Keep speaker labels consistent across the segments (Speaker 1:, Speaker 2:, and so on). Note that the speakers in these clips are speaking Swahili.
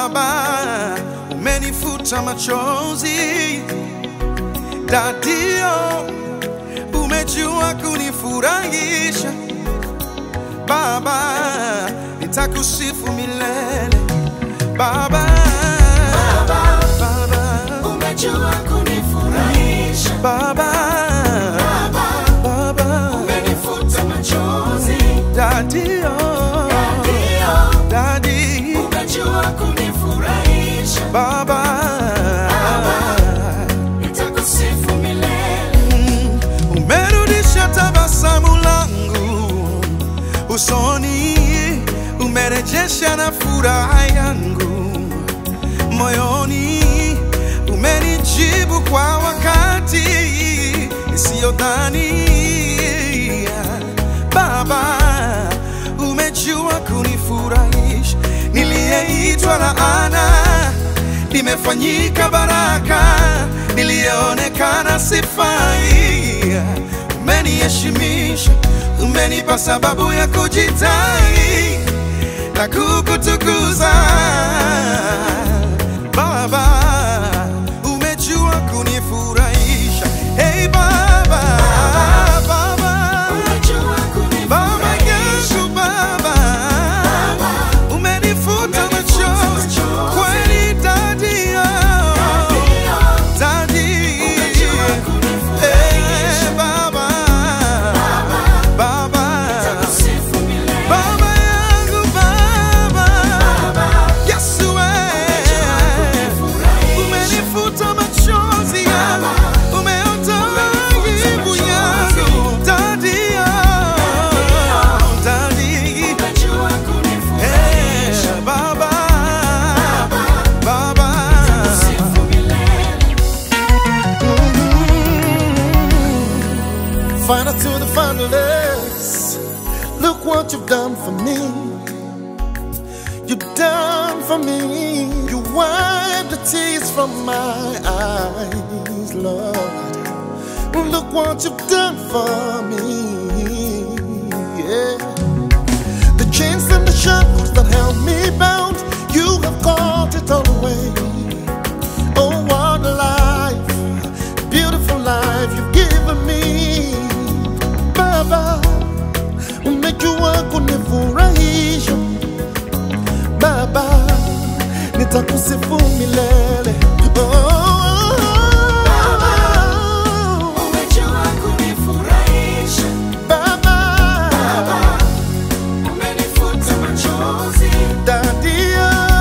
Speaker 1: Baba, umenifuta machozi. Dadio, umejua kunifurahisha. Baba, nitakusifu milele. Baba, Baba,
Speaker 2: umejua kunifurahisha
Speaker 1: Baba, Baba,
Speaker 2: umenifuta machozi
Speaker 1: Dadio,
Speaker 2: ndio
Speaker 1: Dadi,
Speaker 2: umejua kunifurahisha
Speaker 1: Baba,
Speaker 2: nitakusifu milele
Speaker 1: umerudisha tabasamu langu usoni, umerejesha na furaha yangu moyoni, umenijibu kwa wakati isiyodhania. Baba, umejua kunifurahisha, niliyeitwa laana nimefanyika baraka, niliyeonekana sifai. Umeniheshimisha, umenipa sababu ya kujitai na kukutukuza. Baba, umejua kunifurahisha. Hey Baba, Baba,
Speaker 2: umejua
Speaker 1: Baba
Speaker 2: kunifurahisha
Speaker 1: yangu Baba, umenifuta machozi kweli, Daddy, oh,
Speaker 2: ndio
Speaker 1: Daddy,
Speaker 2: umejua kunifurahisha
Speaker 1: eh, Baba, Baba,
Speaker 2: nitakusifu milele
Speaker 1: Baba yangu Baba, Yesu eh, umenifuta machozi yangu, umeondoa aibu yangu, Daddy, oh, Daddy,
Speaker 2: umejua kunifurahisha
Speaker 1: eh, Baba, Baba.
Speaker 2: sifu milele
Speaker 3: Final to the finalists. Look what you've done for me. You've done for me. You wiped the tears from my eyes, Lord. Look what you've done for me. Yeah. The chains and the shackles that held me bound, you have caught it all away. Oh, what a life, beautiful life you've given me. Baba, umejua kunifurahisha. Baba, nitakusifu milele. Oh,
Speaker 2: umejua kunifurahisha
Speaker 3: Baba,
Speaker 2: umenifuta machozi
Speaker 3: Daddy,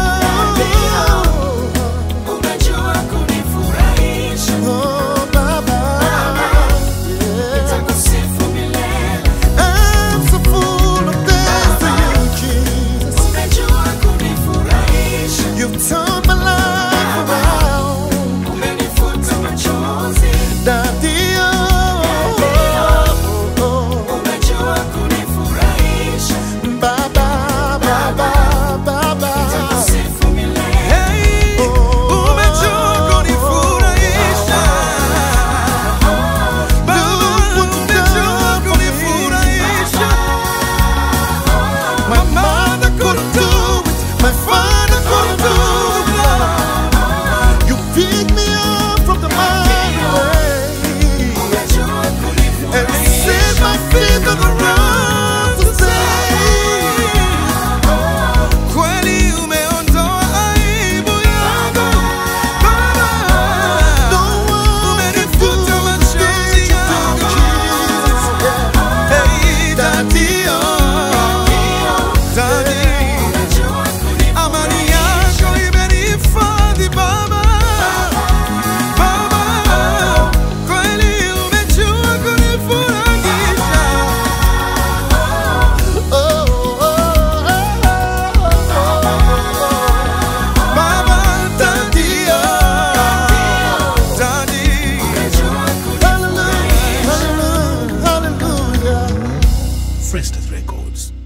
Speaker 2: umejua kunifurahisha
Speaker 3: oh, Baba, yeah.
Speaker 2: nitakusifu milele
Speaker 3: I'm so full of thanks to you, Jesus.
Speaker 2: umejua kunifurahisha
Speaker 3: You've turned my life around.
Speaker 2: umenifuta machozi
Speaker 3: Daddy, oh, oh, oh,
Speaker 2: umejua kunifurahisha
Speaker 3: oh. Baba, Baba, Baba.
Speaker 2: nitakusifu milele
Speaker 1: Hey, umejua kunifurahisha. Baba, umejua kunifurahisha.
Speaker 3: My mother couldn't do it, my father couldn't do it. You picked me up from the mighty way
Speaker 2: umejua
Speaker 3: and
Speaker 2: kunifurahisha
Speaker 3: set my feet on the rock to say.
Speaker 1: Kweli umeondoa aibu yangu. Baba, umenifuta machozi yangu. Hey, Daddy, oh, Daddy.
Speaker 2: umejua
Speaker 1: Amani yako imenihifadhi Baba, Baba, kweli umejua kunifurahisha. Baba, Daddy, oh, Daddy.
Speaker 3: Hallelujah, hallelujah, hallelujah.
Speaker 4: Frestas Records.